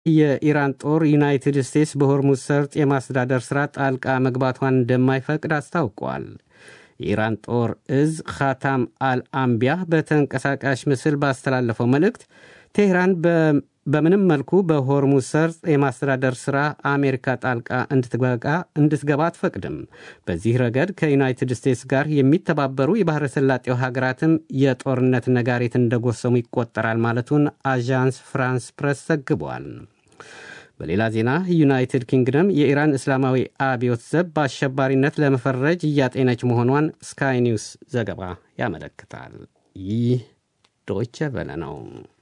የኢራን ጦር ዩናይትድ ስቴትስ በሆርሙዝ ሰርጥ የማስተዳደር ሥራ ጣልቃ መግባቷን እንደማይፈቅድ አስታውቋል። የኢራን ጦር እዝ ኻታም አልአምቢያ በተንቀሳቃሽ ምስል ባስተላለፈው መልእክት ቴህራን በምንም መልኩ በሆርሙዝ ሰርጥ የማስተዳደር ሥራ አሜሪካ ጣልቃ እንድትገባ አትፈቅድም። በዚህ ረገድ ከዩናይትድ ስቴትስ ጋር የሚተባበሩ የባሕረ ሰላጤው ሀገራትም የጦርነት ነጋሪት እንደጎሰሙ ይቆጠራል ማለቱን አዣንስ ፍራንስ ፕሬስ ዘግቧል። በሌላ ዜና ዩናይትድ ኪንግደም የኢራን እስላማዊ አብዮት ዘብ በአሸባሪነት ለመፈረጅ እያጤነች መሆኗን ስካይ ኒውስ ዘገባ ያመለክታል። ይህ ዶይቸ ቨለ ነው።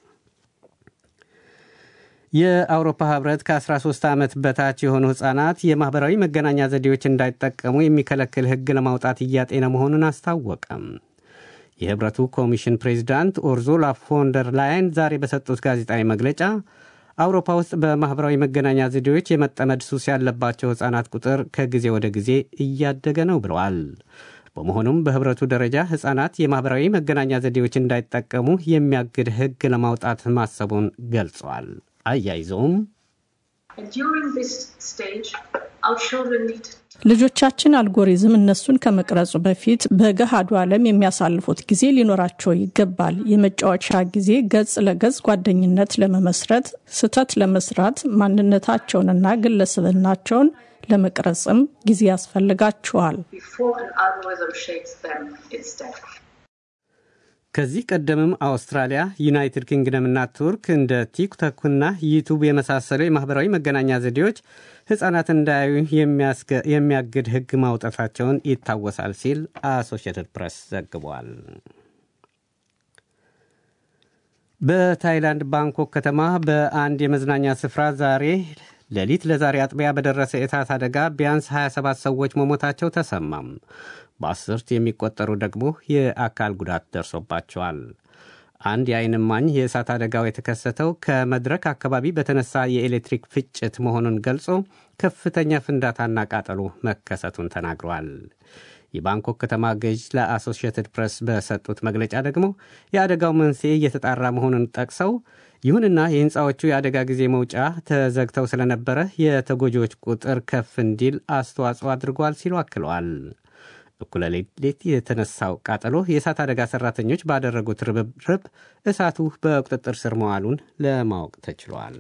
የአውሮፓ ህብረት ከ13 ዓመት በታች የሆኑ ሕፃናት የማኅበራዊ መገናኛ ዘዴዎች እንዳይጠቀሙ የሚከለክል ሕግ ለማውጣት እያጤነ መሆኑን አስታወቀም። የህብረቱ ኮሚሽን ፕሬዚዳንት ኡርዙላ ፎንደር ላይን ዛሬ በሰጡት ጋዜጣዊ መግለጫ አውሮፓ ውስጥ በማኅበራዊ መገናኛ ዘዴዎች የመጠመድ ሱስ ያለባቸው ሕፃናት ቁጥር ከጊዜ ወደ ጊዜ እያደገ ነው ብለዋል። በመሆኑም በህብረቱ ደረጃ ሕፃናት የማኅበራዊ መገናኛ ዘዴዎች እንዳይጠቀሙ የሚያግድ ሕግ ለማውጣት ማሰቡን ገልጿል። አያይዘውም ልጆቻችን አልጎሪዝም እነሱን ከመቅረጹ በፊት በገሃዱ ዓለም የሚያሳልፉት ጊዜ ሊኖራቸው ይገባል። የመጫወቻ ጊዜ ገጽ ለገጽ ጓደኝነት ለመመስረት፣ ስህተት ለመስራት፣ ማንነታቸውንና ግለሰብናቸውን ለመቅረጽም ጊዜ ያስፈልጋቸዋል። ከዚህ ቀደምም አውስትራሊያ፣ ዩናይትድ ኪንግደምና ቱርክ እንደ ቲክቶክና ዩቱብ የመሳሰሉ የማኅበራዊ መገናኛ ዘዴዎች ሕፃናት እንዳያዩ የሚያግድ ሕግ ማውጣታቸውን ይታወሳል ሲል አሶሺየትድ ፕሬስ ዘግቧል። በታይላንድ ባንኮክ ከተማ በአንድ የመዝናኛ ስፍራ ዛሬ ሌሊት ለዛሬ አጥቢያ በደረሰ የእሳት አደጋ ቢያንስ 27 ሰዎች መሞታቸው ተሰማም። በአስርት የሚቆጠሩ ደግሞ የአካል ጉዳት ደርሶባቸዋል። አንድ የዓይን እማኝ የእሳት አደጋው የተከሰተው ከመድረክ አካባቢ በተነሳ የኤሌክትሪክ ፍጭት መሆኑን ገልጾ ከፍተኛ ፍንዳታና ቃጠሎ መከሰቱን ተናግሯል። የባንኮክ ከተማ ገዥ ለአሶሺየትድ ፕሬስ በሰጡት መግለጫ ደግሞ የአደጋው መንስኤ እየተጣራ መሆኑን ጠቅሰው ይሁንና የሕንፃዎቹ የአደጋ ጊዜ መውጫ ተዘግተው ስለነበረ የተጎጂዎች ቁጥር ከፍ እንዲል አስተዋጽኦ አድርጓል ሲሉ አክለዋል። እኩለ ሌሊት የተነሳው ቃጠሎ የእሳት አደጋ ሰራተኞች ባደረጉት ርብርብ እሳቱ በቁጥጥር ስር መዋሉን ለማወቅ ተችሏል።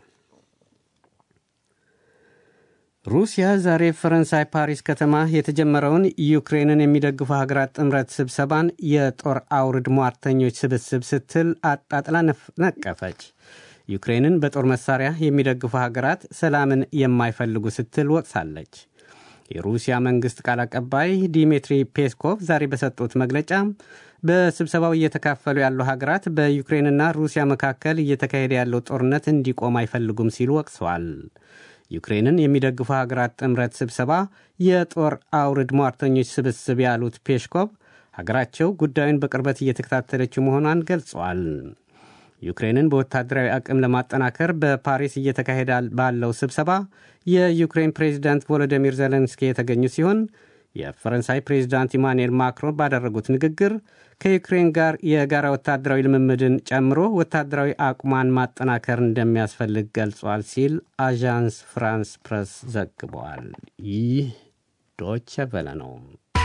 ሩሲያ ዛሬ ፈረንሳይ ፓሪስ ከተማ የተጀመረውን ዩክሬንን የሚደግፉ ሀገራት ጥምረት ስብሰባን የጦር አውርድ ሟርተኞች ስብስብ ስትል አጣጥላ ነቀፈች። ዩክሬንን በጦር መሳሪያ የሚደግፉ ሀገራት ሰላምን የማይፈልጉ ስትል ወቅሳለች። የሩሲያ መንግሥት ቃል አቀባይ ዲሚትሪ ፔስኮቭ ዛሬ በሰጡት መግለጫ በስብሰባው እየተካፈሉ ያሉ ሀገራት በዩክሬንና ሩሲያ መካከል እየተካሄደ ያለው ጦርነት እንዲቆም አይፈልጉም ሲሉ ወቅሰዋል። ዩክሬንን የሚደግፉ ሀገራት ጥምረት ስብሰባ የጦር አውርድ ሟርተኞች ስብስብ ያሉት ፔስኮቭ ሀገራቸው ጉዳዩን በቅርበት እየተከታተለችው መሆኗን ገልጸዋል። ዩክሬንን በወታደራዊ አቅም ለማጠናከር በፓሪስ እየተካሄደ ባለው ስብሰባ የዩክሬን ፕሬዚዳንት ቮሎዲሚር ዜሌንስኪ የተገኙ ሲሆን የፈረንሳይ ፕሬዚዳንት ኢማኑኤል ማክሮን ባደረጉት ንግግር ከዩክሬን ጋር የጋራ ወታደራዊ ልምምድን ጨምሮ ወታደራዊ አቁሟን ማጠናከር እንደሚያስፈልግ ገልጿል ሲል አዣንስ ፍራንስ ፕሬስ ዘግበዋል። ይህ ዶቸ ቨለ ነው።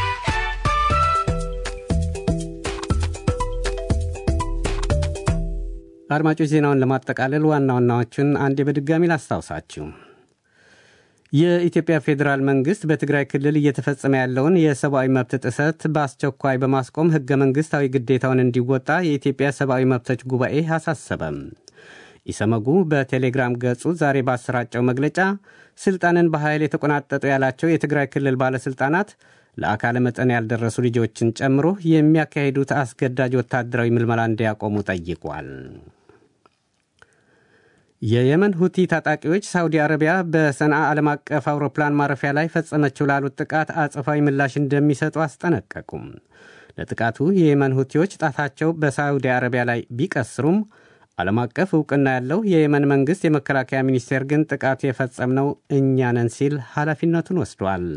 አድማጮች ዜናውን ለማጠቃለል ዋና ዋናዎቹን አንዴ በድጋሚ ላስታውሳችሁ። የኢትዮጵያ ፌዴራል መንግሥት በትግራይ ክልል እየተፈጸመ ያለውን የሰብአዊ መብት ጥሰት በአስቸኳይ በማስቆም ሕገ መንግሥታዊ ግዴታውን እንዲወጣ የኢትዮጵያ ሰብአዊ መብቶች ጉባኤ አሳሰበም። ኢሰመጉ በቴሌግራም ገጹ ዛሬ ባሰራጨው መግለጫ ስልጣንን በኃይል የተቆናጠጡ ያላቸው የትግራይ ክልል ባለሥልጣናት ለአካለ መጠን ያልደረሱ ልጆችን ጨምሮ የሚያካሂዱት አስገዳጅ ወታደራዊ ምልመላ እንዲያቆሙ ጠይቋል። የየመን ሁቲ ታጣቂዎች ሳውዲ አረቢያ በሰንዓ ዓለም አቀፍ አውሮፕላን ማረፊያ ላይ ፈጸመችው ላሉት ጥቃት አጸፋዊ ምላሽ እንደሚሰጡ አስጠነቀቁም። ለጥቃቱ የየመን ሁቲዎች ጣታቸው በሳውዲ አረቢያ ላይ ቢቀስሩም ዓለም አቀፍ እውቅና ያለው የየመን መንግሥት የመከላከያ ሚኒስቴር ግን ጥቃቱ የፈጸምነው እኛ ነን ሲል ኃላፊነቱን ወስዷል።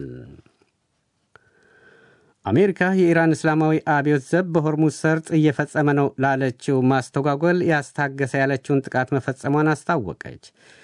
አሜሪካ የኢራን እስላማዊ አብዮት ዘብ በሆርሙዝ ሰርጥ እየፈጸመ ነው ላለችው ማስተጓጎል ያስታገሰ ያለችውን ጥቃት መፈጸሟን አስታወቀች።